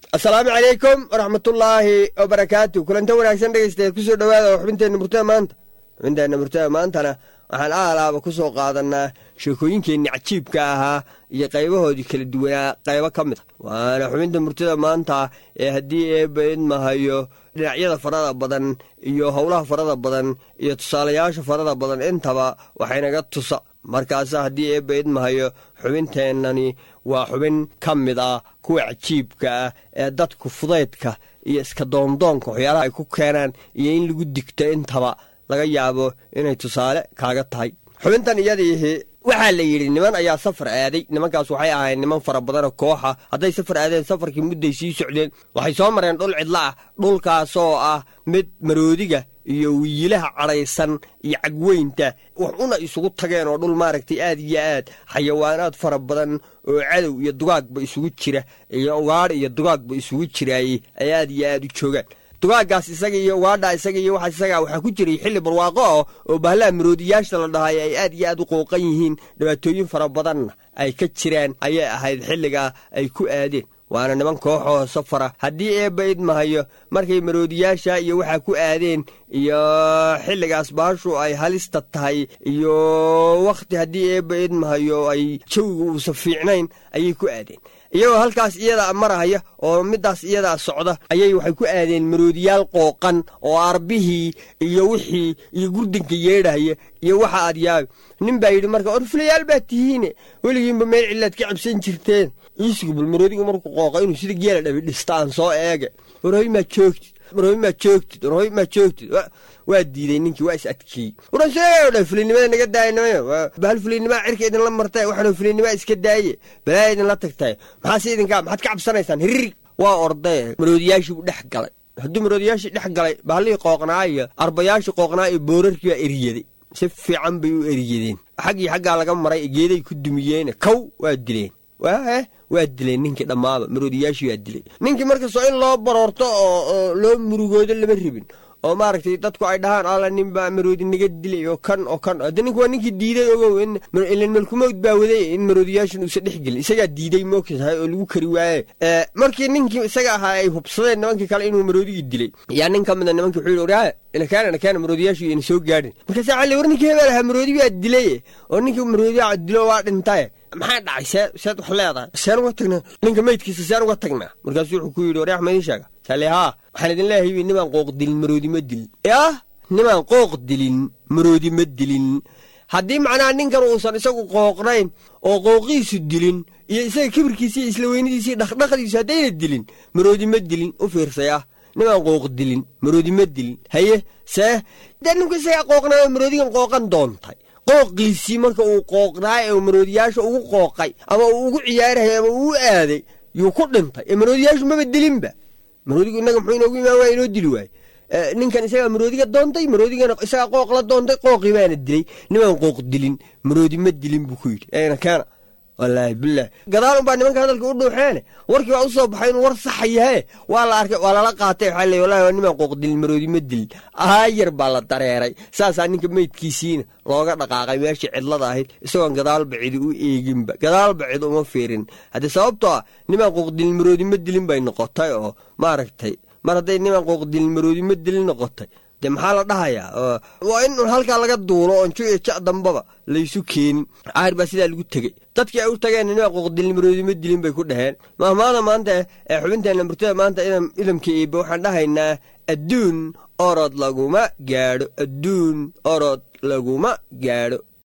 asalaamu calaykum waraxmatullaahi wabarakaatu kulanta wanaagsan dhegaystayaad kusoo dhowaada oo xubinteenna murtada maanta xubinteenna murtada maantana waxaan aalaaba ku soo qaadanaa sheekooyinkeenni cajiibka ahaa iyo qaybahoodii kala duwanaa qaybo ka mid a waana xubinta murtada maanta ee haddii eebba idmahayo dhinacyada farada badan iyo howlaha farada badan iyo tusaalayaasha farada badan intaba waxaynaga tusa markaase haddii eebba idmahayo xubinteennani waa xubin ka mid ah kuwa cajiibka ah ee dadku fudaydka iyo iska doondoonka waxyaalaha ay ku keenaan iyo in lagu digto intaba laga yaabo inay tusaale kaaga tahay xubintan iyadiihi waxaa la yidhi niman ayaa safar aaday nimankaas waxay ahayd niman fara badanoo kooxa hadday safar aadeen safarkii mudday sii socdeen waxay soo mareen dhul cidla ah dhulkaasoo ah mid maroodiga iyo wiilaha cadhaysan iyo cagweynta wax una isugu tageen oo dhul maaragtay aad iyo aad xayawaanaad fara badan oo cadow iyo dugaagba isugu jira iyo ugaadh iyo dugaagba isugu jiraayey ay aad iyo aad u joogaan dugaaggaas isaga iyo ugaadha isaga iyo waxa isaga waxaa ku jiray xilli barwaaqo ah oo bahlaha maroodiyaasha la dhahay ay aad iyo aad u qooqan yihiin dhibaatooyin fara badanna ay ka jiraan ayay ahayd xilligaa ay ku aadeen waana niman kooxoo safara haddii eebba idmahayo markay maroodiyaasha iyo waxaa ku aadeen iyo xilligaas baashu ay halista tahay iyo wakhti haddii eebba idmahayo ay jawiga uusan fiicnayn ayay ku aadeen iyagoo halkaas iyadaa marahaya oo middaas iyadaa socda ayay waxay ku aadeen maroodiyaal qooqan oo arbihii iyo wixii iyo gurdinka yeedhaya iyo waxa aad yaabi nin baa yidhi marka orfulayaal baa tihiine weligiinba meel cillaad ka cabsan jirteen iisigu bal maroodigu markuu qooqa inuu sida geela dhabi dhista aan soo eege warhoy maa joogtid warhoy maa joogtid warhoy maa joogtid waa diiday ninkii waa is adkeeyey wuran sheegayo dha fulinnimada naga daayanayo bahal fulinnimaa cirka idinla martay waxaanu fulinnimaa iska daaye balaa idinla tagtay maxaase idinkaa maxaad ka cabsanaysaan hiririg waa ordaye maroodiyaashii buu dhex galay hadduu maroodiyaashii dhex galay bahallihii qooqnaa iyo arbayaashii qooqnaa iyo boorarkii baa eriyaday si fiican bay u eriyadeen xaggii xaggaa laga maray geeday ku dumiyeene kow waa dileen waah waa dileen ninkii dhammaaba maroodiyaashii waa dilay ninkii markastoo in loo baroorto oo loo murugoodo lama ribin oo maaragtay dadku ay dhahaan alla nin baa maroodi naga dilay oo kan oo kan hadda ninku waa ninkii diiday ogow ilan malkumowd baa waday in maroodiyaashan uusan dhex gelin isagaa diiday moogtahay oo lagu kari waaye markii ninkii isaga ahaa ay hubsadeen nimankii kale inuu maroodigii dilay yaa nin ka mida nimankii wuxuu yidhi waryaa inakaana inakaana maroodiyaashu iyana soo gaadhin markaasaa cali war ninkii hebel ahaa maroodi baa dilay oo ninkii maroodiyaa dilo waa dhintaye maxaa dhacay see seed wax leedahay seen uga tagnaa ninka meydkiisa seen uga tagnaa markaasuu wuxuu ku yidhi waryax ma idin sheega sale haa waxaan idin leeyahay nimaan qooq dilin maroodi ma dilin yah nimaan qooq dilin maroodi ma dilin haddii macnaha ninkan uusan isagu qooqnayn oo qooqiisu dilin iyo isaga kibirkiisa iyo isla weynadiisa iyo dhaqdhaqdiisu haddayna dilin maroodi ma dilin u fiirsay ah nimaan qooq dilin maroodi ma dilin haye see dee ninku isagaa qooqnaa oo maroodigan qooqan doontay qooqiisii marka uu qooqnaay ee maroodiyaasha ugu qooqay ama uu ugu ciyaarayay ama uu u aaday yuu ku dhintay ee maroodiyaashu maba dilinba maroodigu innaga muxuu inoogu imaan waaya inoo dili waaye ninkan isagaa maroodiga doontay maroodigana isagaa qooq la doontay qooqii baana dilay nimaan qooq dilin maroodi ma dilin buu ku yidhi eena keena wallaahi bilah gadaal unbaa nimanka hadalka u dhuuxeene warkii baa u soo baxay inuu war saxa yahe waa la arkay waa lala qaatay waxaa leey wallahi waa nimaan qooq dilin maroodi ma dilin aayar baa la dareeray saasaa ninka meydkiisiina looga dhaqaaqay meeshii cidlada ahayd isagoon gadaalba cidi u eeginba gadaalba cid uma fiirin haddii sababtoo ah nimaan qooq dilin maroodi ma dilin bay noqotay oo maaragtay mar hadday nimaan qooq dilin maroodi ma dilin noqotay de maxaa la dhahayaa waa in halkaa laga duulo oon ju iyo ja dambaba laysu keenin caahir baa sidaa lagu tegey dadkii ay u tageen nimaa qooqdilin maroodi ma dilin bay ku dhaheen mahmaada maanta ee xubinteenna murtada maanta idamka iiba waxaan dhahaynaa adduun orod laguma gaadho adduun orod laguma gaadho